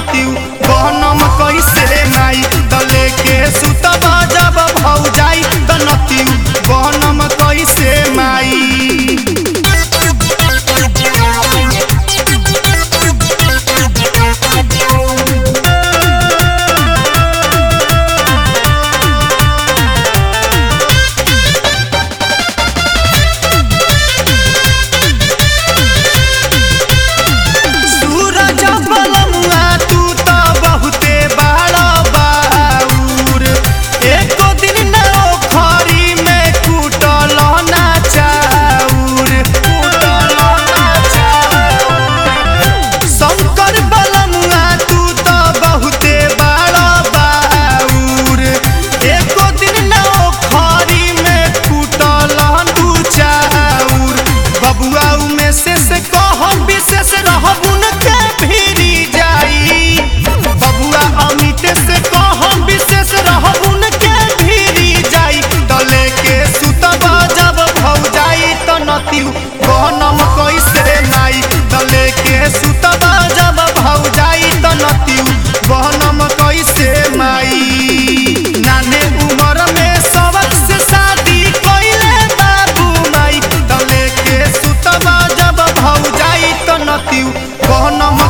नतियु गहनम कैसे माई दले के सुतबा जब भौ जाई त नतियु गहनम कैसे माई सूरज बलमुआ तू त बहुते बड़ा बाउर एको दिन न ओखरी में कूटल ना चाउर कूटल ना चाउर शंकर बलमुआ तू त बहुते बड़ा बाउर एको दिन न ओखरी में कूटल दू चाउर बबुआ में से से कह विशेष रहबुन के भिरी जाई बबुआ अमित से कह विशेष रहबुन के भिरी जाई तले के सुतबा जब भौ जाई त नतियु गहनम कैसे माई तले के सुतबा जब भौ जाई त नतियु गहनम कैसे माई नाने उमर में सबक से शादी कइले बाबू माई तले के सुतबा जब भौ जाई त नतियु गहनम